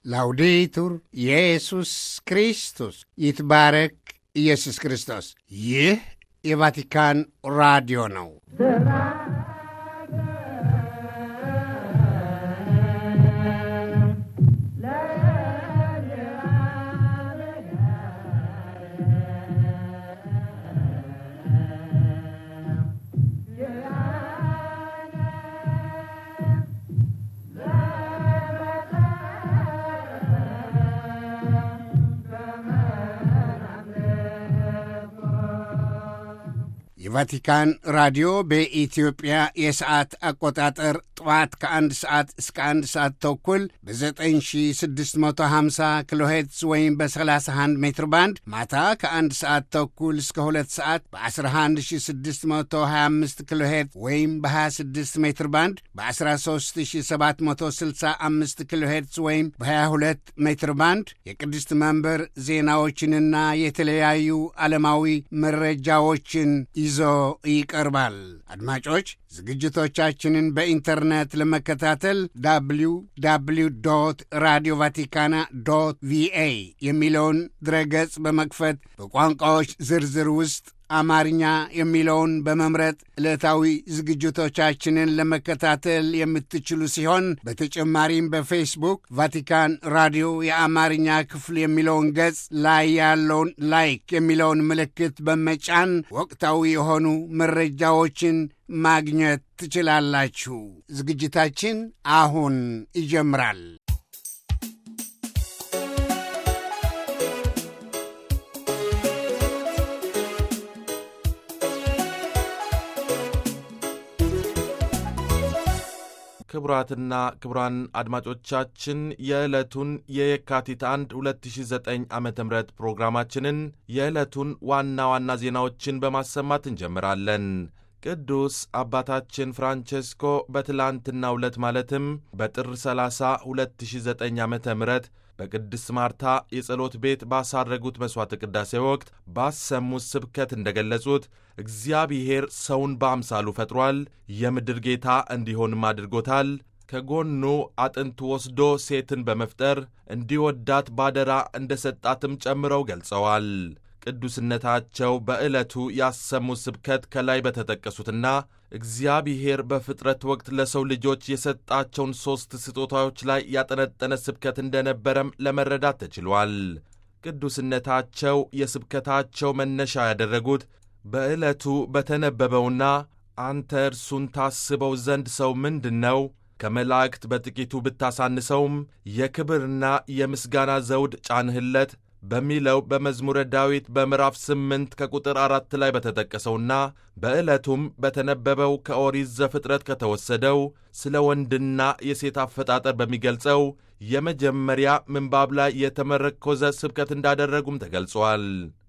ላውዴቱር ኢየሱስ ክርስቶስ ይትባረክ ኢየሱስ ክርስቶስ። ይህ የቫቲካን ራዲዮ ነው። የቫቲካን ራዲዮ በኢትዮጵያ የሰዓት አቆጣጠር ጠዋት ከአንድ ሰዓት እስከ አንድ ሰዓት ተኩል በ9650 ኪሎ ሄርትዝ ወይም በ31 ሜትር ባንድ ማታ ከአንድ ሰዓት ተኩል እስከ ሁለት ሰዓት በ11625 ኪሎ ሄርትዝ ወይም በ26 ሜትር ባንድ በ13765 ኪሎ ሄርትዝ ወይም በ22 ሜትር ባንድ የቅድስት መንበር ዜናዎችንና የተለያዩ ዓለማዊ መረጃዎችን ይዞ ይቀርባል። አድማጮች ዝግጅቶቻችንን በኢንተርኔት ለመከታተል ዳብሊው ዳብሊው ዶት ራዲዮ ቫቲካና ዶት ቪኤ የሚለውን ድረገጽ በመክፈት በቋንቋዎች ዝርዝር ውስጥ አማርኛ የሚለውን በመምረጥ ዕለታዊ ዝግጅቶቻችንን ለመከታተል የምትችሉ ሲሆን በተጨማሪም በፌስቡክ ቫቲካን ራዲዮ የአማርኛ ክፍል የሚለውን ገጽ ላይ ያለውን ላይክ የሚለውን ምልክት በመጫን ወቅታዊ የሆኑ መረጃዎችን ማግኘት ትችላላችሁ። ዝግጅታችን አሁን ይጀምራል። ክቡራትና ክቡራን አድማጮቻችን የዕለቱን የየካቲት 1 2009 ዓ ም ፕሮግራማችንን የዕለቱን ዋና ዋና ዜናዎችን በማሰማት እንጀምራለን። ቅዱስ አባታችን ፍራንቼስኮ በትላንትናው ዕለት ማለትም በጥር 30 2009 ዓ ም በቅድስት ማርታ የጸሎት ቤት ባሳረጉት መሥዋዕተ ቅዳሴ ወቅት ባሰሙት ስብከት እንደገለጹት እግዚአብሔር ሰውን በአምሳሉ ፈጥሯል፣ የምድር ጌታ እንዲሆንም አድርጎታል። ከጎኑ አጥንት ወስዶ ሴትን በመፍጠር እንዲወዳት ባደራ እንደ ሰጣትም ጨምረው ገልጸዋል። ቅዱስነታቸው በዕለቱ ያሰሙት ስብከት ከላይ በተጠቀሱትና እግዚአብሔር በፍጥረት ወቅት ለሰው ልጆች የሰጣቸውን ሦስት ስጦታዎች ላይ ያጠነጠነ ስብከት እንደነበረም ለመረዳት ተችሏል። ቅዱስነታቸው የስብከታቸው መነሻ ያደረጉት በዕለቱ በተነበበውና አንተ እርሱን ታስበው ዘንድ ሰው ምንድን ነው ከመላእክት በጥቂቱ ብታሳንሰውም የክብርና የምስጋና ዘውድ ጫንህለት በሚለው በመዝሙረ ዳዊት በምዕራፍ ስምንት ከቁጥር አራት ላይ በተጠቀሰውና በዕለቱም በተነበበው ከኦሪት ዘፍጥረት ከተወሰደው ስለ ወንድና የሴት አፈጣጠር በሚገልጸው የመጀመሪያ ምንባብ ላይ የተመረኮዘ ስብከት እንዳደረጉም ተገልጿል።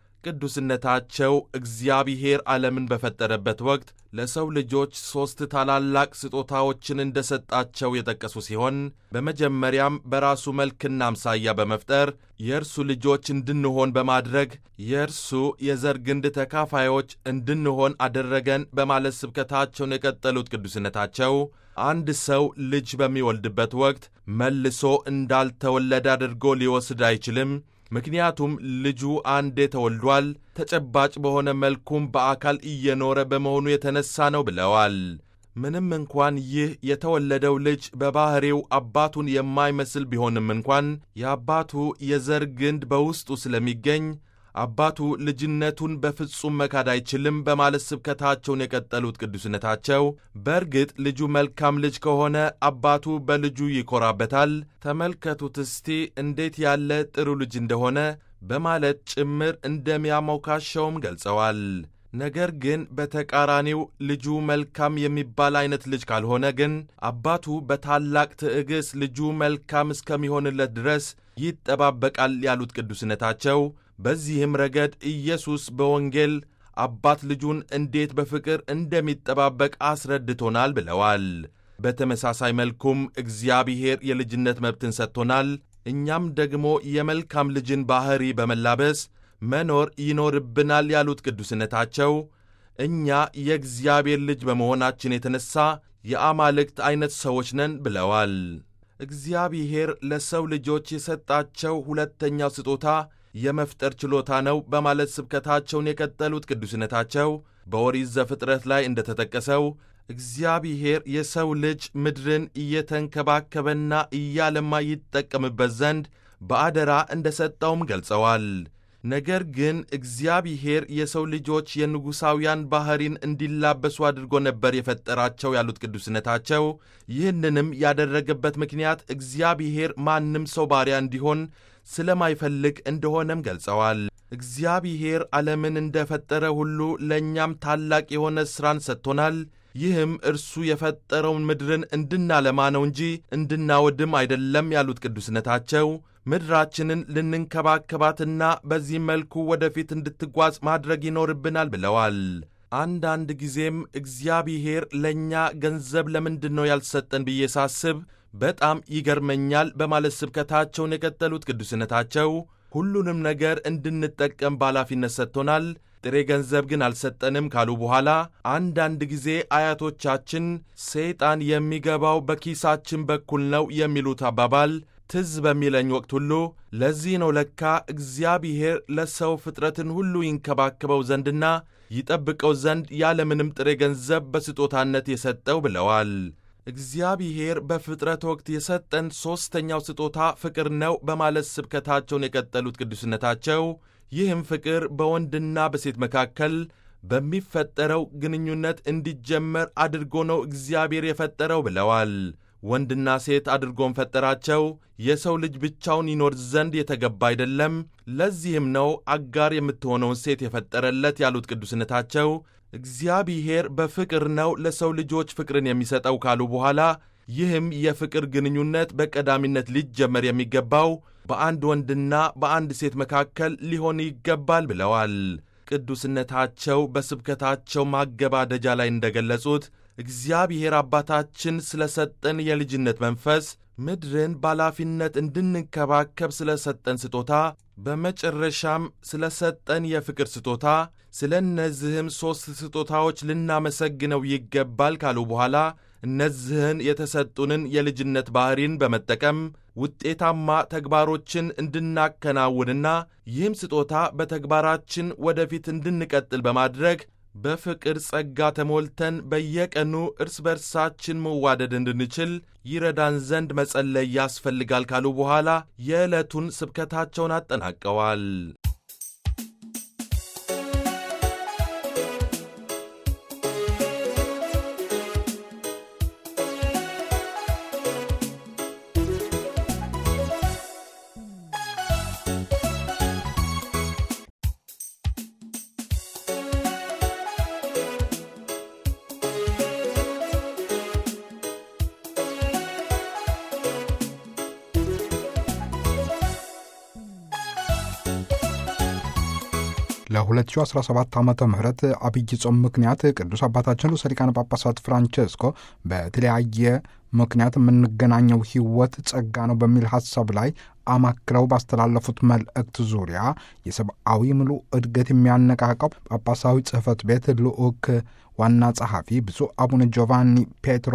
ቅዱስነታቸው እግዚአብሔር ዓለምን በፈጠረበት ወቅት ለሰው ልጆች ሦስት ታላላቅ ስጦታዎችን እንደሰጣቸው የጠቀሱ ሲሆን በመጀመሪያም በራሱ መልክና አምሳያ በመፍጠር የእርሱ ልጆች እንድንሆን በማድረግ የእርሱ የዘር ግንድ ተካፋዮች እንድንሆን አደረገን በማለት ስብከታቸውን የቀጠሉት ቅዱስነታቸው አንድ ሰው ልጅ በሚወልድበት ወቅት መልሶ እንዳልተወለደ አድርጎ ሊወስድ አይችልም። ምክንያቱም ልጁ አንዴ ተወልዷል፣ ተጨባጭ በሆነ መልኩም በአካል እየኖረ በመሆኑ የተነሳ ነው ብለዋል። ምንም እንኳን ይህ የተወለደው ልጅ በባሕሪው አባቱን የማይመስል ቢሆንም እንኳን የአባቱ የዘር ግንድ በውስጡ ስለሚገኝ አባቱ ልጅነቱን በፍጹም መካድ አይችልም በማለት ስብከታቸውን የቀጠሉት ቅዱስነታቸው በእርግጥ ልጁ መልካም ልጅ ከሆነ አባቱ በልጁ ይኮራበታል። ተመልከቱት እስቲ እንዴት ያለ ጥሩ ልጅ እንደሆነ በማለት ጭምር እንደሚያሞካሸውም ገልጸዋል። ነገር ግን በተቃራኒው ልጁ መልካም የሚባል አይነት ልጅ ካልሆነ ግን አባቱ በታላቅ ትዕግሥት ልጁ መልካም እስከሚሆንለት ድረስ ይጠባበቃል ያሉት ቅዱስነታቸው በዚህም ረገድ ኢየሱስ በወንጌል አባት ልጁን እንዴት በፍቅር እንደሚጠባበቅ አስረድቶናል ብለዋል። በተመሳሳይ መልኩም እግዚአብሔር የልጅነት መብትን ሰጥቶናል። እኛም ደግሞ የመልካም ልጅን ባሕሪ በመላበስ መኖር ይኖርብናል ያሉት ቅዱስነታቸው እኛ የእግዚአብሔር ልጅ በመሆናችን የተነሣ የአማልክት ዐይነት ሰዎች ነን ብለዋል። እግዚአብሔር ለሰው ልጆች የሰጣቸው ሁለተኛው ስጦታ የመፍጠር ችሎታ ነው በማለት ስብከታቸውን የቀጠሉት ቅዱስነታቸው በኦሪት ዘፍጥረት ላይ እንደተጠቀሰው እግዚአብሔር የሰው ልጅ ምድርን እየተንከባከበና እያለማ ይጠቀምበት ዘንድ በአደራ እንደ ሰጠውም ገልጸዋል። ነገር ግን እግዚአብሔር የሰው ልጆች የንጉሣውያን ባሕሪን እንዲላበሱ አድርጎ ነበር የፈጠራቸው ያሉት ቅዱስነታቸው፣ ይህንንም ያደረገበት ምክንያት እግዚአብሔር ማንም ሰው ባሪያ እንዲሆን ስለማይፈልግ እንደሆነም ገልጸዋል። እግዚአብሔር ዓለምን እንደፈጠረ ሁሉ ለእኛም ታላቅ የሆነ ሥራን ሰጥቶናል። ይህም እርሱ የፈጠረውን ምድርን እንድናለማ ነው እንጂ እንድናወድም አይደለም ያሉት ቅዱስነታቸው ምድራችንን ልንንከባከባትና በዚህ መልኩ ወደፊት እንድትጓዝ ማድረግ ይኖርብናል ብለዋል። አንዳንድ ጊዜም እግዚአብሔር ለእኛ ገንዘብ ለምንድን ነው ያልሰጠን ብዬ ሳስብ በጣም ይገርመኛል በማለት ስብከታቸውን የቀጠሉት ቅዱስነታቸው ሁሉንም ነገር እንድንጠቀም በኃላፊነት ሰጥቶናል፣ ጥሬ ገንዘብ ግን አልሰጠንም ካሉ በኋላ አንዳንድ ጊዜ አያቶቻችን ሰይጣን የሚገባው በኪሳችን በኩል ነው የሚሉት አባባል ትዝ በሚለኝ ወቅት ሁሉ ለዚህ ነው ለካ እግዚአብሔር ለሰው ፍጥረትን ሁሉ ይንከባከበው ዘንድና ይጠብቀው ዘንድ ያለምንም ጥሬ ገንዘብ በስጦታነት የሰጠው ብለዋል። እግዚአብሔር በፍጥረት ወቅት የሰጠን ሦስተኛው ስጦታ ፍቅር ነው በማለት ስብከታቸውን የቀጠሉት ቅዱስነታቸው ይህም ፍቅር በወንድና በሴት መካከል በሚፈጠረው ግንኙነት እንዲጀመር አድርጎ ነው እግዚአብሔር የፈጠረው ብለዋል። ወንድና ሴት አድርጎም ፈጠራቸው። የሰው ልጅ ብቻውን ይኖር ዘንድ የተገባ አይደለም። ለዚህም ነው አጋር የምትሆነውን ሴት የፈጠረለት ያሉት ቅዱስነታቸው እግዚአብሔር በፍቅር ነው ለሰው ልጆች ፍቅርን የሚሰጠው ካሉ በኋላ ይህም የፍቅር ግንኙነት በቀዳሚነት ሊጀመር የሚገባው በአንድ ወንድና በአንድ ሴት መካከል ሊሆን ይገባል ብለዋል። ቅዱስነታቸው በስብከታቸው ማገባደጃ ላይ እንደገለጹት እግዚአብሔር አባታችን ስለ ሰጠን የልጅነት መንፈስ ምድርን በኃላፊነት እንድንከባከብ ስለ ሰጠን ስጦታ በመጨረሻም ስለ ሰጠን የፍቅር ስጦታ ስለ እነዚህም ሦስት ስጦታዎች ልናመሰግነው ይገባል ካሉ በኋላ እነዚህን የተሰጡንን የልጅነት ባሕሪን በመጠቀም ውጤታማ ተግባሮችን እንድናከናውንና ይህም ስጦታ በተግባራችን ወደፊት እንድንቀጥል በማድረግ በፍቅር ጸጋ ተሞልተን በየቀኑ እርስ በርሳችን መዋደድ እንድንችል ይረዳን ዘንድ መጸለይ ያስፈልጋል ካሉ በኋላ የዕለቱን ስብከታቸውን አጠናቀዋል። ለ2017 ዓ ም አብይ ጾም ምክንያት ቅዱስ አባታችን ርዕሰ ሊቃነ ጳጳሳት ፍራንቼስኮ በተለያየ ምክንያት የምንገናኘው ሕይወት ጸጋ ነው በሚል ሐሳብ ላይ አማክለው ባስተላለፉት መልእክት ዙሪያ የሰብአዊ ምሉ እድገት የሚያነቃቀው ጳጳሳዊ ጽሕፈት ቤት ልዑክ ዋና ጸሐፊ ብፁዕ አቡነ ጆቫኒ ፔትሮ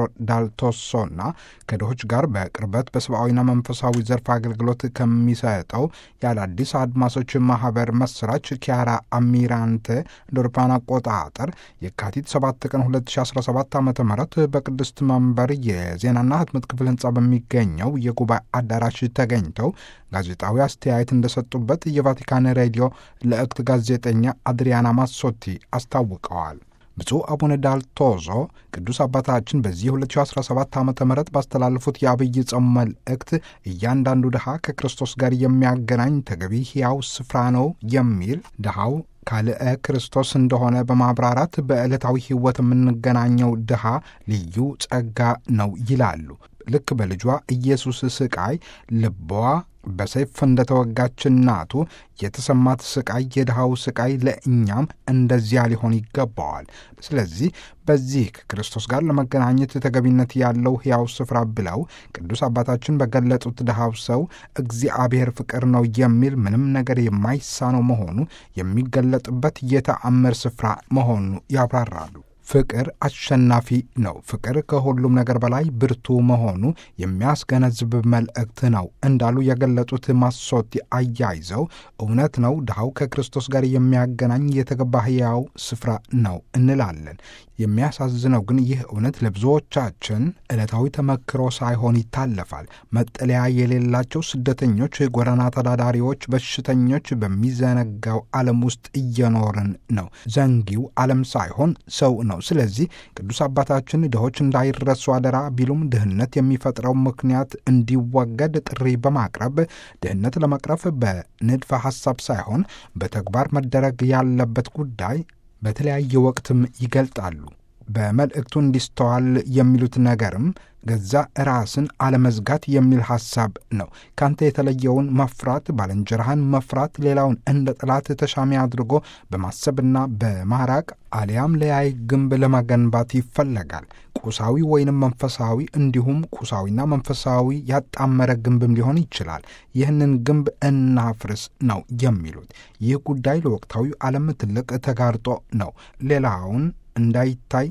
ዳልቶሶና ከድሆች ጋር በቅርበት በሰብአዊና መንፈሳዊ ዘርፍ አገልግሎት ከሚሰጠው የአዳዲስ አድማሶች ማህበር መስራች ኪያራ አሚራንቴ እንደ አውሮፓውያን አቆጣጠር የካቲት 7 ቀን 2017 ዓ ም በቅድስት መንበር የዜናና ህትመት ክፍል ህንፃ በሚገኘው የጉባኤ አዳራሽ ተገኝተው ጋዜጣዊ አስተያየት እንደሰጡበት የቫቲካን ሬዲዮ ለእክት ጋዜጠኛ አድሪያና ማሶቲ አስታውቀዋል። ብፁዕ አቡነ ዳልቶዞ ቅዱስ አባታችን በዚህ 2017 ዓ ም ባስተላለፉት የአብይ ጾም መልእክት እያንዳንዱ ድሃ ከክርስቶስ ጋር የሚያገናኝ ተገቢ ሕያው ስፍራ ነው የሚል ድሃው ካልአ ክርስቶስ እንደሆነ በማብራራት በዕለታዊ ሕይወት የምንገናኘው ድሃ ልዩ ጸጋ ነው ይላሉ። ልክ በልጇ ኢየሱስ ስቃይ ልቧ በሰይፍ እንደተወጋች እናቱ የተሰማት ስቃይ የድሃው ስቃይ ለእኛም እንደዚያ ሊሆን ይገባዋል። ስለዚህ በዚህ ከክርስቶስ ጋር ለመገናኘት ተገቢነት ያለው ሕያው ስፍራ ብለው ቅዱስ አባታችን በገለጡት ድሃው ሰው እግዚአብሔር ፍቅር ነው የሚል ምንም ነገር የማይሳነው መሆኑ የሚገለጥበት የተአምር ስፍራ መሆኑ ያብራራሉ። ፍቅር አሸናፊ ነው። ፍቅር ከሁሉም ነገር በላይ ብርቱ መሆኑ የሚያስገነዝብ መልእክት ነው እንዳሉ የገለጹት ማሶቲ አያይዘው እውነት ነው ድሃው ከክርስቶስ ጋር የሚያገናኝ የተገባ ሕያው ስፍራ ነው እንላለን። የሚያሳዝነው ግን ይህ እውነት ለብዙዎቻችን ዕለታዊ ተመክሮ ሳይሆን ይታለፋል። መጠለያ የሌላቸው ስደተኞች፣ ጎዳና ተዳዳሪዎች፣ በሽተኞች በሚዘነጋው ዓለም ውስጥ እየኖርን ነው። ዘንጊው ዓለም ሳይሆን ሰው ነው። ስለዚህ ቅዱስ አባታችን ድሆች እንዳይረሱ አደራ ቢሉም ድህነት የሚፈጥረው ምክንያት እንዲወገድ ጥሪ በማቅረብ ድህነት ለመቅረፍ በንድፈ ሐሳብ ሳይሆን በተግባር መደረግ ያለበት ጉዳይ በተለያየ ወቅትም ይገልጣሉ። በመልእክቱ እንዲስተዋል የሚሉት ነገርም ገዛ ራስን አለመዝጋት የሚል ሐሳብ ነው። ካንተ የተለየውን መፍራት፣ ባልንጀራህን መፍራት፣ ሌላውን እንደ ጠላት ተሻሚ አድርጎ በማሰብና በማራቅ አሊያም ለያይ ግንብ ለመገንባት ይፈለጋል። ቁሳዊ ወይንም መንፈሳዊ እንዲሁም ቁሳዊና መንፈሳዊ ያጣመረ ግንብም ሊሆን ይችላል። ይህንን ግንብ እናፍርስ ነው የሚሉት። ይህ ጉዳይ ለወቅታዊ ዓለም ትልቅ ተጋርጦ ነው። ሌላውን እንዳይታይ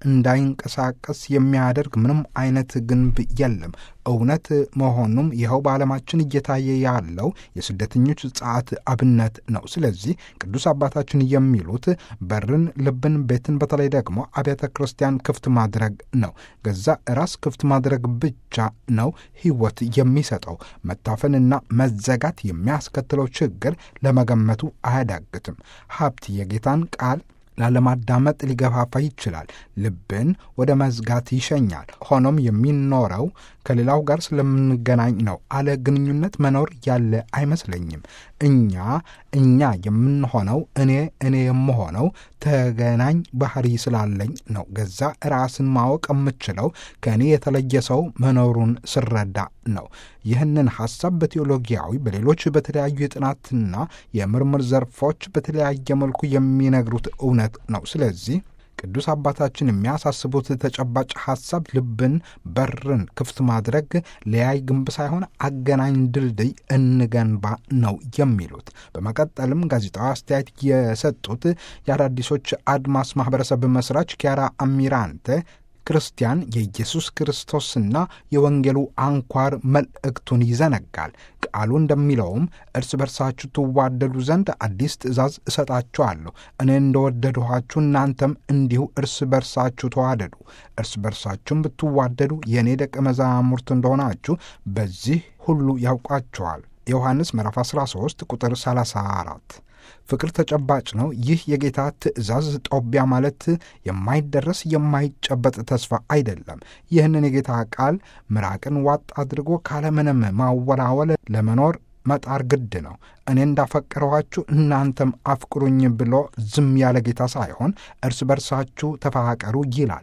እንዳይንቀሳቀስ የሚያደርግ ምንም አይነት ግንብ የለም። እውነት መሆኑም ይኸው በዓለማችን እየታየ ያለው የስደተኞች ጸዓት አብነት ነው። ስለዚህ ቅዱስ አባታችን የሚሉት በርን፣ ልብን፣ ቤትን በተለይ ደግሞ አብያተ ክርስቲያን ክፍት ማድረግ ነው። ገዛ ራስ ክፍት ማድረግ ብቻ ነው ሕይወት የሚሰጠው። መታፈንና መዘጋት የሚያስከትለው ችግር ለመገመቱ አያዳግትም። ሀብት የጌታን ቃል ላለማዳመጥ ሊገፋፋ ይችላል። ልብን ወደ መዝጋት ይሸኛል። ሆኖም የሚኖረው ከሌላው ጋር ስለምንገናኝ ነው። አለ ግንኙነት መኖር ያለ አይመስለኝም። እኛ እኛ የምንሆነው እኔ እኔ የምሆነው ተገናኝ ባህሪ ስላለኝ ነው። ገዛ ራስን ማወቅ የምችለው ከእኔ የተለየ ሰው መኖሩን ስረዳ ነው። ይህንን ሐሳብ በቴዎሎጊያዊ በሌሎች በተለያዩ የጥናትና የምርምር ዘርፎች በተለያየ መልኩ የሚነግሩት እውነት ነው። ስለዚህ ቅዱስ አባታችን የሚያሳስቡት ተጨባጭ ሐሳብ ልብን፣ በርን ክፍት ማድረግ ለያይ ግንብ ሳይሆን አገናኝ ድልድይ እንገንባ ነው የሚሉት። በመቀጠልም ጋዜጣዊ አስተያየት የሰጡት የአዳዲሶች አድማስ ማህበረሰብ መስራች ኪያራ አሚራንተ ክርስቲያን የኢየሱስ ክርስቶስና የወንጌሉ አንኳር መልእክቱን ይዘነጋል። ቃሉ እንደሚለውም እርስ በርሳችሁ ትዋደዱ ዘንድ አዲስ ትእዛዝ እሰጣችኋለሁ፣ እኔ እንደወደድኋችሁ እናንተም እንዲሁ እርስ በርሳችሁ ተዋደዱ። እርስ በርሳችሁም ብትዋደዱ የእኔ ደቀ መዛሙርት እንደሆናችሁ በዚህ ሁሉ ያውቋቸዋል። ዮሐንስ ምዕራፍ 13 ቁጥር 34 ፍቅር ተጨባጭ ነው። ይህ የጌታ ትእዛዝ ጦቢያ ማለት የማይደረስ የማይጨበጥ ተስፋ አይደለም። ይህንን የጌታ ቃል ምራቅን ዋጥ አድርጎ ካለምንም ማወላወል ለመኖር መጣር ግድ ነው። እኔ እንዳፈቀረኋችሁ እናንተም አፍቅሩኝ ብሎ ዝም ያለ ጌታ ሳይሆን እርስ በርሳችሁ ተፋቀሩ ይላል።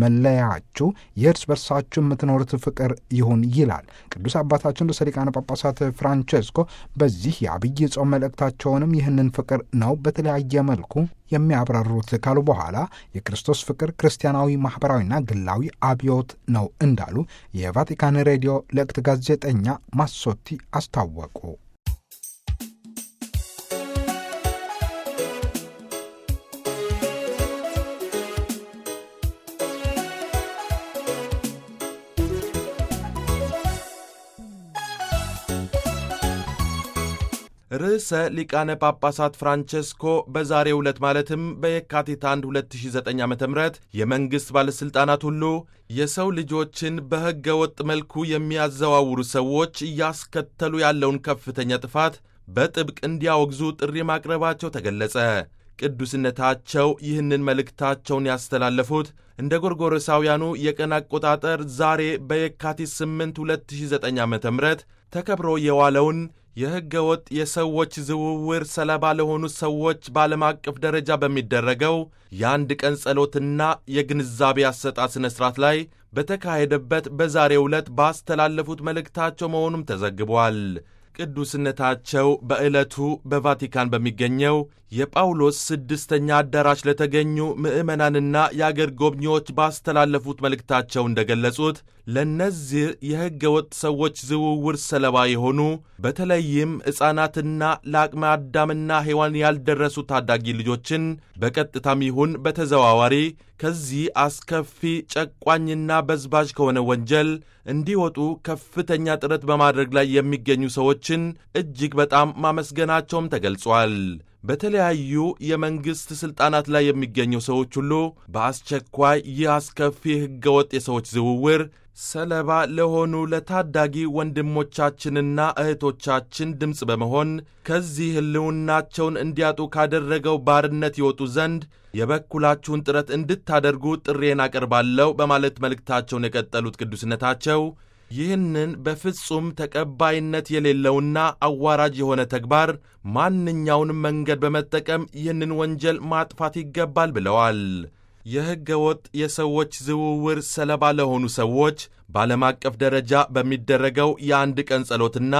መለያችሁ የእርስ በርሳችሁ የምትኖሩት ፍቅር ይሁን ይላል። ቅዱስ አባታችን ርዕሰ ሊቃነ ጳጳሳት ፍራንቼስኮ በዚህ የአብይ ጾም መልእክታቸውንም ይህንን ፍቅር ነው በተለያየ መልኩ የሚያብራሩት ካሉ በኋላ የክርስቶስ ፍቅር ክርስቲያናዊ፣ ማኅበራዊና ግላዊ አብዮት ነው እንዳሉ የቫቲካን ሬዲዮ ለቅት ጋዜጠኛ ማሶቲ አስታወቁ። ርዕሰ ሊቃነ ጳጳሳት ፍራንቼስኮ በዛሬው ዕለት ማለትም በየካቲት 1 2009 ዓ ም የመንግሥት ባለሥልጣናት ሁሉ የሰው ልጆችን በሕገ ወጥ መልኩ የሚያዘዋውሩ ሰዎች እያስከተሉ ያለውን ከፍተኛ ጥፋት በጥብቅ እንዲያወግዙ ጥሪ ማቅረባቸው ተገለጸ። ቅዱስነታቸው ይህንን መልእክታቸውን ያስተላለፉት እንደ ጎርጎሮሳውያኑ የቀን አቆጣጠር ዛሬ በየካቲት 8 2009 ዓ ም ተከብሮ የዋለውን የሕገ ወጥ የሰዎች ዝውውር ሰለባ ለሆኑ ሰዎች በዓለም አቀፍ ደረጃ በሚደረገው የአንድ ቀን ጸሎትና የግንዛቤ አሰጣጥ ሥነ ሥርዓት ላይ በተካሄደበት በዛሬው ዕለት ባስተላለፉት መልእክታቸው መሆኑም ተዘግቧል። ቅዱስነታቸው በዕለቱ በቫቲካን በሚገኘው የጳውሎስ ስድስተኛ አዳራሽ ለተገኙ ምዕመናንና የአገር ጎብኚዎች ባስተላለፉት መልእክታቸው እንደገለጹት ለእነዚህ የሕገ ወጥ ሰዎች ዝውውር ሰለባ የሆኑ በተለይም ሕፃናትና ለአቅመ አዳምና ሔዋን ያልደረሱ ታዳጊ ልጆችን በቀጥታም ይሁን በተዘዋዋሪ ከዚህ አስከፊ ጨቋኝና በዝባዥ ከሆነ ወንጀል እንዲወጡ ከፍተኛ ጥረት በማድረግ ላይ የሚገኙ ሰዎችን እጅግ በጣም ማመስገናቸውም ተገልጿል። በተለያዩ የመንግሥት ሥልጣናት ላይ የሚገኙ ሰዎች ሁሉ በአስቸኳይ ይህ አስከፊ ሕገወጥ የሰዎች ዝውውር ሰለባ ለሆኑ ለታዳጊ ወንድሞቻችንና እህቶቻችን ድምፅ በመሆን ከዚህ ሕልውናቸውን እንዲያጡ ካደረገው ባርነት ይወጡ ዘንድ የበኩላችሁን ጥረት እንድታደርጉ ጥሬን አቀርባለሁ በማለት መልእክታቸውን የቀጠሉት ቅዱስነታቸው ይህንን በፍጹም ተቀባይነት የሌለውና አዋራጅ የሆነ ተግባር ማንኛውንም መንገድ በመጠቀም ይህንን ወንጀል ማጥፋት ይገባል ብለዋል። የሕገ ወጥ የሰዎች ዝውውር ሰለባ ለሆኑ ሰዎች በዓለም አቀፍ ደረጃ በሚደረገው የአንድ ቀን ጸሎትና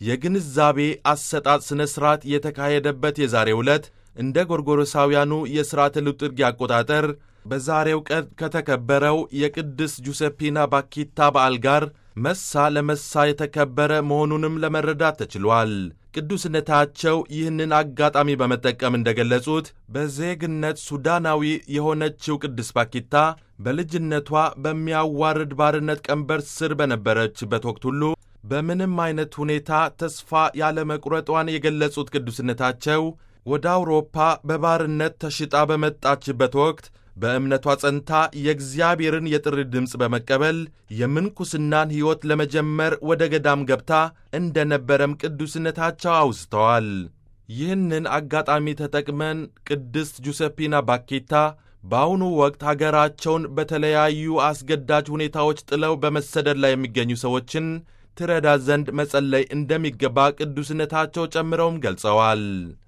የግንዛቤ አሰጣጥ ሥነ ሥርዓት የተካሄደበት የዛሬው ዕለት እንደ ጎርጎሮሳውያኑ የሥርዓተ ልጥርጊ አቆጣጠር በዛሬው ቀን ከተከበረው የቅድስ ጁሴፒና ባኪታ በዓል ጋር መሳ ለመሳ የተከበረ መሆኑንም ለመረዳት ተችሏል። ቅዱስነታቸው ይህንን አጋጣሚ በመጠቀም እንደገለጹት በዜግነት ሱዳናዊ የሆነችው ቅድስት ባኪታ በልጅነቷ በሚያዋርድ ባርነት ቀንበር ስር በነበረችበት ወቅት ሁሉ በምንም አይነት ሁኔታ ተስፋ ያለመቁረጧን የገለጹት ቅዱስነታቸው ወደ አውሮፓ በባርነት ተሽጣ በመጣችበት ወቅት በእምነቷ ጸንታ የእግዚአብሔርን የጥሪ ድምፅ በመቀበል የምንኩስናን ሕይወት ለመጀመር ወደ ገዳም ገብታ እንደ ነበረም ቅዱስነታቸው አውስተዋል። ይህንን አጋጣሚ ተጠቅመን ቅድስት ጁሴፒና ባኬታ በአሁኑ ወቅት አገራቸውን በተለያዩ አስገዳጅ ሁኔታዎች ጥለው በመሰደድ ላይ የሚገኙ ሰዎችን ትረዳ ዘንድ መጸለይ እንደሚገባ ቅዱስነታቸው ጨምረውም ገልጸዋል።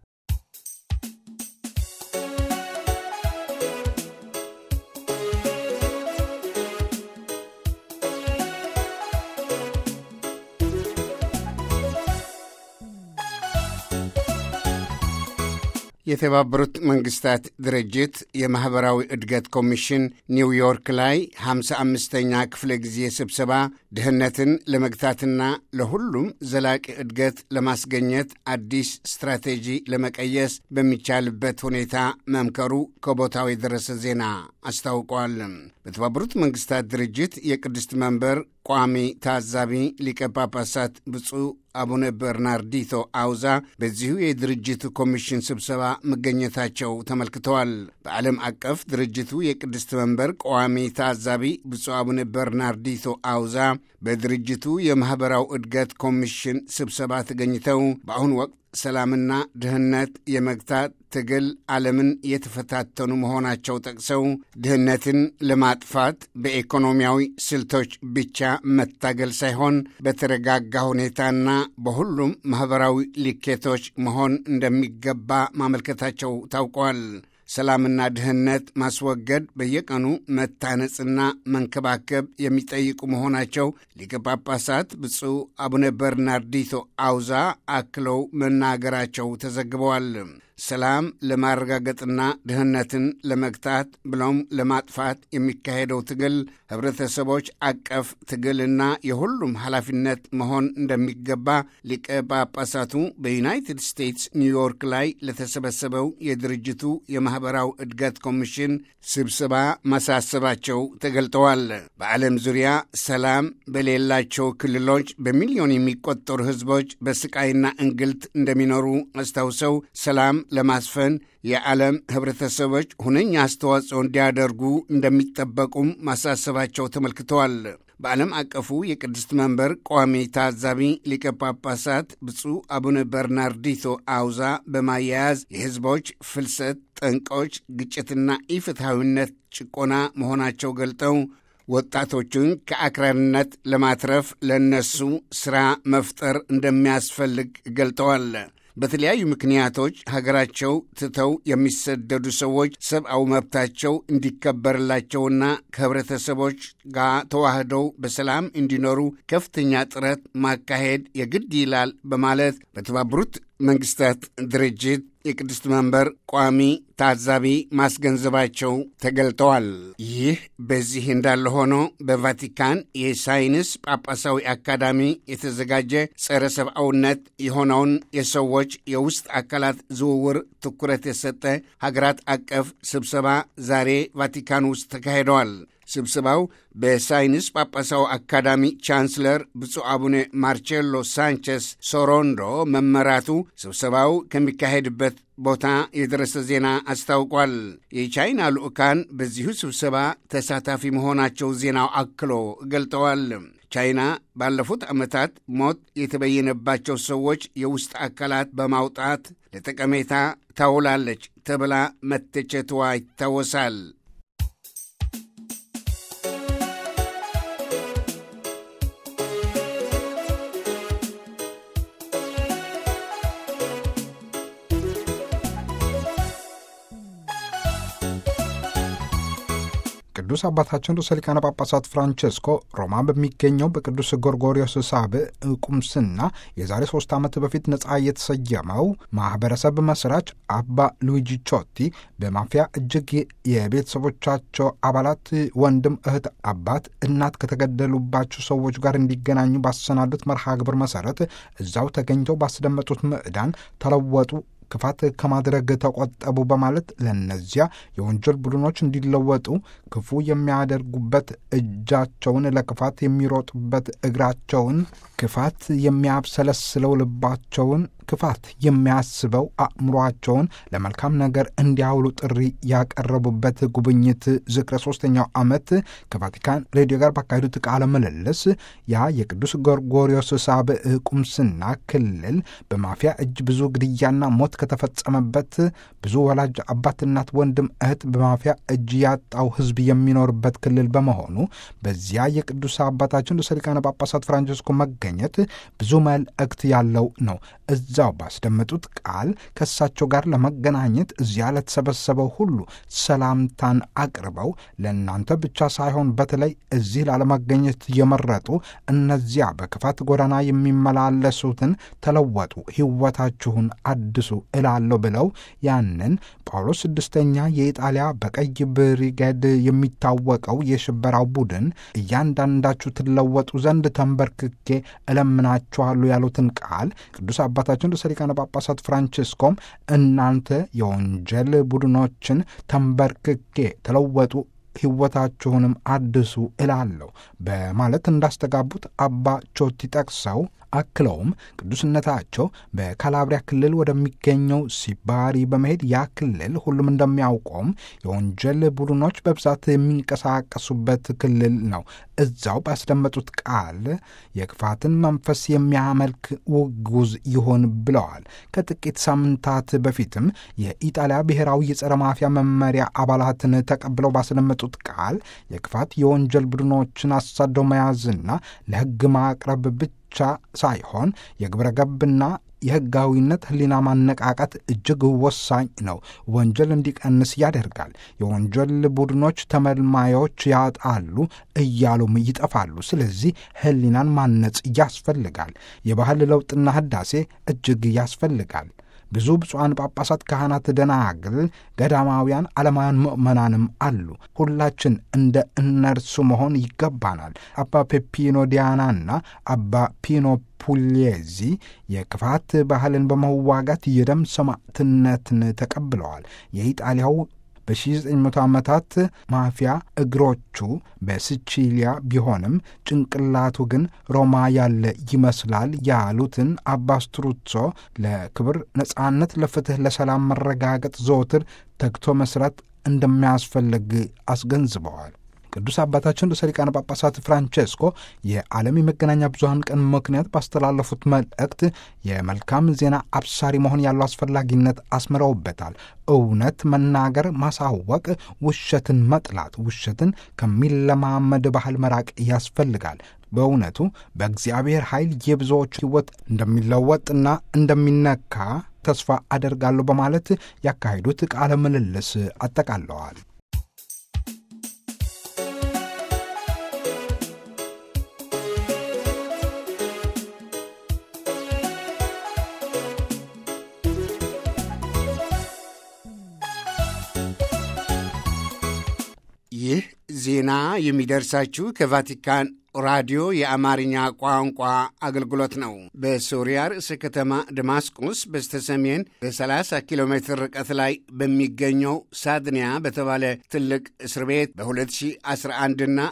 የተባበሩት መንግስታት ድርጅት የማኅበራዊ እድገት ኮሚሽን ኒውዮርክ ላይ ሃምሳ አምስተኛ ክፍለ ጊዜ ስብሰባ ድህነትን ለመግታትና ለሁሉም ዘላቂ እድገት ለማስገኘት አዲስ ስትራቴጂ ለመቀየስ በሚቻልበት ሁኔታ መምከሩ ከቦታው የደረሰ ዜና አስታውቋል። በተባበሩት መንግስታት ድርጅት የቅድስት መንበር ቋሚ ታዛቢ ሊቀ ጳጳሳት ብፁዕ አቡነ በርናርዲቶ አውዛ በዚሁ የድርጅቱ ኮሚሽን ስብሰባ መገኘታቸው ተመልክተዋል። በዓለም አቀፍ ድርጅቱ የቅድስት መንበር ቋሚ ታዛቢ ብፁዕ አቡነ በርናርዲቶ አውዛ በድርጅቱ የማኅበራዊ እድገት ኮሚሽን ስብሰባ ተገኝተው በአሁኑ ወቅት ሰላምና ድህነት የመግታት ትግል ዓለምን የተፈታተኑ መሆናቸው ጠቅሰው ድህነትን ለማጥፋት በኢኮኖሚያዊ ስልቶች ብቻ መታገል ሳይሆን በተረጋጋ ሁኔታና በሁሉም ማኅበራዊ ልኬቶች መሆን እንደሚገባ ማመልከታቸው ታውቋል። ሰላምና ድህነት ማስወገድ በየቀኑ መታነጽና መንከባከብ የሚጠይቁ መሆናቸው ሊቀ ጳጳሳት ብፁዕ አቡነ በርናርዲቶ አውዛ አክለው መናገራቸው ተዘግበዋል። ሰላም ለማረጋገጥና ድህነትን ለመግታት ብሎም ለማጥፋት የሚካሄደው ትግል ህብረተሰቦች አቀፍ ትግልና የሁሉም ኃላፊነት መሆን እንደሚገባ ሊቀ ጳጳሳቱ በዩናይትድ ስቴትስ ኒውዮርክ ላይ ለተሰበሰበው የድርጅቱ የማኅበራዊ እድገት ኮሚሽን ስብሰባ ማሳሰባቸው ተገልጠዋል። በዓለም ዙሪያ ሰላም በሌላቸው ክልሎች በሚሊዮን የሚቆጠሩ ህዝቦች በስቃይና እንግልት እንደሚኖሩ አስታውሰው ሰላም ለማስፈን የዓለም ህብረተሰቦች ሁነኛ አስተዋጽኦ እንዲያደርጉ እንደሚጠበቁም ማሳሰባቸው ተመልክተዋል። በዓለም አቀፉ የቅድስት መንበር ቋሚ ታዛቢ ሊቀ ጳጳሳት ብፁዕ አቡነ በርናርዲቶ አውዛ በማያያዝ የህዝቦች ፍልሰት ጠንቆች፣ ግጭትና ኢፍትሐዊነት ጭቆና መሆናቸው ገልጠው ወጣቶቹን ከአክራሪነት ለማትረፍ ለነሱ ሥራ መፍጠር እንደሚያስፈልግ ገልጠዋል። በተለያዩ ምክንያቶች ሀገራቸው ትተው የሚሰደዱ ሰዎች ሰብአዊ መብታቸው እንዲከበርላቸውና ከህብረተሰቦች ጋር ተዋህደው በሰላም እንዲኖሩ ከፍተኛ ጥረት ማካሄድ የግድ ይላል በማለት በተባበሩት መንግስታት ድርጅት የቅድስት መንበር ቋሚ ታዛቢ ማስገንዘባቸው ተገልጠዋል። ይህ በዚህ እንዳለ ሆኖ በቫቲካን የሳይንስ ጳጳሳዊ አካዳሚ የተዘጋጀ ጸረ ሰብአውነት የሆነውን የሰዎች የውስጥ አካላት ዝውውር ትኩረት የሰጠ ሀገራት አቀፍ ስብሰባ ዛሬ ቫቲካን ውስጥ ተካሂደዋል። ስብሰባው በሳይንስ ጳጳሳዊ አካዳሚ ቻንስለር ብፁዕ አቡነ ማርቼሎ ሳንቸስ ሶሮንዶ መመራቱ ስብሰባው ከሚካሄድበት ቦታ የደረሰ ዜና አስታውቋል። የቻይና ልዑካን በዚሁ ስብሰባ ተሳታፊ መሆናቸው ዜናው አክሎ ገልጠዋል። ቻይና ባለፉት ዓመታት ሞት የተበየነባቸው ሰዎች የውስጥ አካላት በማውጣት ለጠቀሜታ ታውላለች ተብላ መተቸትዋ ይታወሳል። ቅዱስ አባታችን ርዕሰ ሊቃነ ጳጳሳት ፍራንቼስኮ ሮማ በሚገኘው በቅዱስ ጎርጎሪዮስ ሳብዕ ቁምስና የዛሬ ሶስት ዓመት በፊት ነጻ የተሰየመው ማኅበረሰብ መስራች አባ ሉዊጂ ቾቲ በማፊያ እጅግ የቤተሰቦቻቸው አባላት ወንድም፣ እህት፣ አባት፣ እናት ከተገደሉባቸው ሰዎች ጋር እንዲገናኙ ባሰናዱት መርሃ ግብር መሠረት እዛው ተገኝተው ባስደመጡት ምዕዳን ተለወጡ ክፋት ከማድረግ ተቆጠቡ በማለት ለእነዚያ የወንጀል ቡድኖች እንዲለወጡ ክፉ የሚያደርጉበት እጃቸውን ለክፋት የሚሮጡበት እግራቸውን ክፋት የሚያብሰለስለው ልባቸውን ክፋት የሚያስበው አእምሯቸውን ለመልካም ነገር እንዲያውሉ ጥሪ ያቀረቡበት ጉብኝት ዝክረ ሶስተኛው ዓመት ከቫቲካን ሬዲዮ ጋር ባካሄዱት ቃለ ምልልስ ያ የቅዱስ ጎርጎሪዮስ ሳብዕ ቁምስና ክልል በማፊያ እጅ ብዙ ግድያና ሞት ከተፈጸመበት ብዙ ወላጅ አባት፣ እናት፣ ወንድም፣ እህት በማፊያ እጅ ያጣው ሕዝብ የሚኖርበት ክልል በመሆኑ በዚያ የቅዱስ አባታችን ርዕሰ ሊቃነ ጳጳሳት ፍራንቸስኮ መገኘት ብዙ መልእክት ያለው ነው። እዛው ባስደመጡት ቃል ከእሳቸው ጋር ለመገናኘት እዚያ ለተሰበሰበው ሁሉ ሰላምታን አቅርበው ለእናንተ ብቻ ሳይሆን በተለይ እዚህ ላለመገኘት የመረጡ እነዚያ በክፋት ጎዳና የሚመላለሱትን ተለወጡ፣ ሕይወታችሁን አድሱ እላለሁ ብለው ያንን ጳውሎስ ስድስተኛ የኢጣሊያ በቀይ ብሪጌድ የሚታወቀው የሽበራው ቡድን እያንዳንዳችሁ ትለወጡ ዘንድ ተንበርክኬ እለምናችኋለሁ ያሉትን ቃል ቅዱስ አባታችን ርዕሰ ሊቃነ ጳጳሳት ፍራንቺስኮም እናንተ የወንጀል ቡድኖችን ተንበርክኬ ተለወጡ ሕይወታችሁንም አድሱ እላለሁ በማለት እንዳስተጋቡት አባ ቾቲ ጠቅሰው አክለውም ቅዱስነታቸው በካላብሪያ ክልል ወደሚገኘው ሲባሪ በመሄድ ያ ክልል ሁሉም እንደሚያውቀውም የወንጀል ቡድኖች በብዛት የሚንቀሳቀሱበት ክልል ነው። እዛው ባስደመጡት ቃል የክፋትን መንፈስ የሚያመልክ ውጉዝ ይሆን ብለዋል። ከጥቂት ሳምንታት በፊትም የኢጣሊያ ብሔራዊ የጸረ ማፊያ መመሪያ አባላትን ተቀብለው ባስደመጡት ቃል የክፋት የወንጀል ቡድኖችን አሳደው መያዝና ለሕግ ማቅረብ ብቻ ብቻ ሳይሆን የግብረ ገብና የሕጋዊነት ሕሊና ማነቃቃት እጅግ ወሳኝ ነው። ወንጀል እንዲቀንስ ያደርጋል። የወንጀል ቡድኖች ተመልማዮች ያጣሉ እያሉም ይጠፋሉ። ስለዚህ ሕሊናን ማነጽ ያስፈልጋል። የባህል ለውጥና ህዳሴ እጅግ ያስፈልጋል። ብዙ ብፁዓን ጳጳሳት፣ ካህናት፣ ደናግል፣ ገዳማውያን፣ ዓለማውያን ምእመናንም አሉ። ሁላችን እንደ እነርሱ መሆን ይገባናል። አባ ፔፒኖ ዲያናና አባ ፒኖ ፑሌዚ የክፋት ባህልን በመዋጋት የደም ሰማዕትነትን ተቀብለዋል። የኢጣሊያው በ1900 ዓመታት ማፊያ እግሮቹ በሲቺሊያ ቢሆንም ጭንቅላቱ ግን ሮማ ያለ ይመስላል ያሉትን አባ ስትሩዞ ለክብር ነጻነት፣ ለፍትሕ፣ ለሰላም መረጋገጥ ዘወትር ተግቶ መስራት እንደሚያስፈልግ አስገንዝበዋል። ቅዱስ አባታችን ርዕሰ ሊቃነ ጳጳሳት ፍራንቼስኮ የዓለም የመገናኛ ብዙኃን ቀን ምክንያት ባስተላለፉት መልእክት የመልካም ዜና አብሳሪ መሆን ያለው አስፈላጊነት አስምረውበታል። እውነት መናገር፣ ማሳወቅ፣ ውሸትን መጥላት፣ ውሸትን ከሚለማመድ ባህል መራቅ ያስፈልጋል። በእውነቱ በእግዚአብሔር ኃይል የብዙዎች ሕይወት እንደሚለወጥና እንደሚነካ ተስፋ አደርጋለሁ በማለት ያካሄዱት ቃለ ምልልስ አጠቃለዋል። ይህ ዜና የሚደርሳችሁ ከቫቲካን ራዲዮ የአማርኛ ቋንቋ አገልግሎት ነው። በሶሪያ ርዕሰ ከተማ ደማስቆስ በስተሰሜን በ30 ኪሎ ሜትር ርቀት ላይ በሚገኘው ሳድንያ በተባለ ትልቅ እስር ቤት በ2011 እና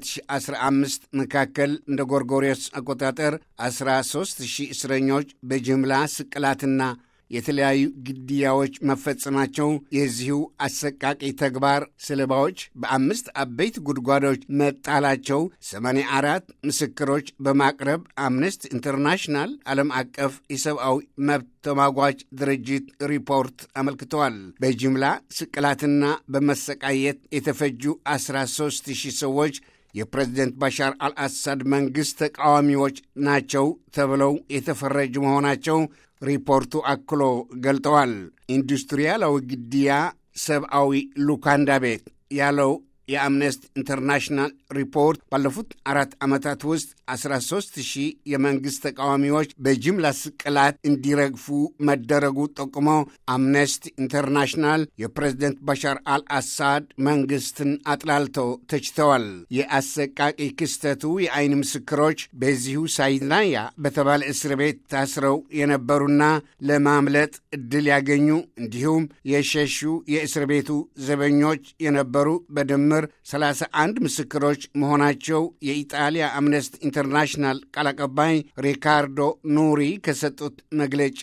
2015 መካከል እንደ ጎርጎሪዮስ አቆጣጠር 13 ሺህ እስረኞች በጅምላ ስቅላትና የተለያዩ ግድያዎች መፈጸማቸው የዚሁ አሰቃቂ ተግባር ሰለባዎች በአምስት አበይት ጉድጓዶች መጣላቸው 84 ምስክሮች በማቅረብ አምነስቲ ኢንተርናሽናል ዓለም አቀፍ የሰብአዊ መብት ተሟጓች ድርጅት ሪፖርት አመልክተዋል። በጅምላ ስቅላትና በመሰቃየት የተፈጁ 13 ሺህ ሰዎች የፕሬዝደንት ባሻር አልአሳድ መንግሥት ተቃዋሚዎች ናቸው ተብለው የተፈረጁ መሆናቸው ሪፖርቱ አክሎ ገልጠዋል። ኢንዱስትሪያላዊ ግድያ ሰብአዊ ሉካንዳ ቤት ያለው የአምነስቲ ኢንተርናሽናል ሪፖርት ባለፉት አራት ዓመታት ውስጥ 13 ሺህ የመንግሥት ተቃዋሚዎች በጅምላ ስቅላት እንዲረግፉ መደረጉ ጠቁሞ አምነስቲ ኢንተርናሽናል የፕሬዝደንት ባሻር አልአሳድ መንግሥትን አጥላልተው ተችተዋል። የአሰቃቂ ክስተቱ የአይን ምስክሮች በዚሁ ሳይናያ በተባለ እስር ቤት ታስረው የነበሩና ለማምለጥ ዕድል ያገኙ እንዲሁም የሸሹ የእስር ቤቱ ዘበኞች የነበሩ በድምር 31 ምስክሮች መሆናቸው የኢጣሊያ አምነስቲ ኢንተርናሽናል ቃል አቀባይ ሪካርዶ ኑሪ ከሰጡት መግለጫ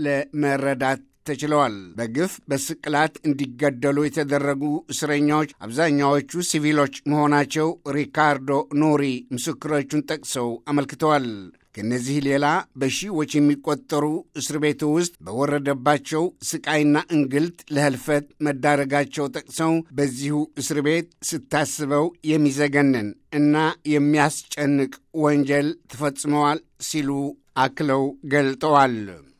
ለመረዳት ተችለዋል። በግፍ በስቅላት እንዲገደሉ የተደረጉ እስረኛዎች አብዛኛዎቹ ሲቪሎች መሆናቸው ሪካርዶ ኑሪ ምስክሮቹን ጠቅሰው አመልክተዋል። ከእነዚህ ሌላ በሺዎች የሚቆጠሩ እስር ቤቱ ውስጥ በወረደባቸው ስቃይና እንግልት ለህልፈት መዳረጋቸው ጠቅሰው በዚሁ እስር ቤት ስታስበው የሚዘገንን እና የሚያስጨንቅ ወንጀል ተፈጽመዋል ሲሉ አክለው ገልጠዋል።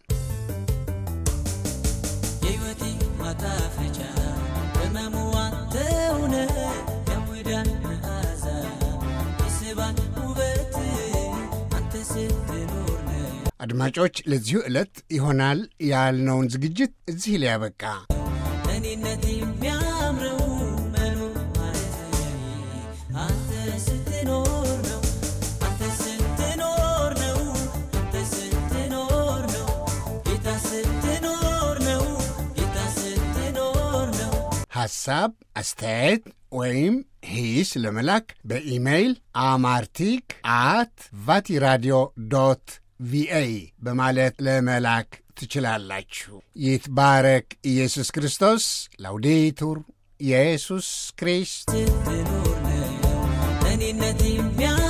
የሕይወቴ ማጣፈጫ በመሙዋ ተውነ የሙዳን መዓዛ የስባን ውበት አንተ ስትኖር ነው። አድማጮች፣ ለዚሁ ዕለት ይሆናል ያልነውን ዝግጅት እዚህ ላይ ያበቃ። እኔነት የሚያምረው መኖር ማለት አንተ ስትኖር ነው። አንተ ስትኖር ነው። አንተ ስትኖር ነው። ጌታ ስትኖር ነው። ጌታ ስትኖር ነው። ሐሳብ፣ አስተያየት ወይም ሂስ ለመላክ በኢሜይል አማርቲክ አት ቫቲራዲዮ ዶት ቪኦኤ በማለት ለመላክ ትችላላችሁ። ይትባረክ ኢየሱስ ክርስቶስ። ላውዴቱር ኢየሱስ ክሪስት ስትኖር ነው። እኔነት የሚያ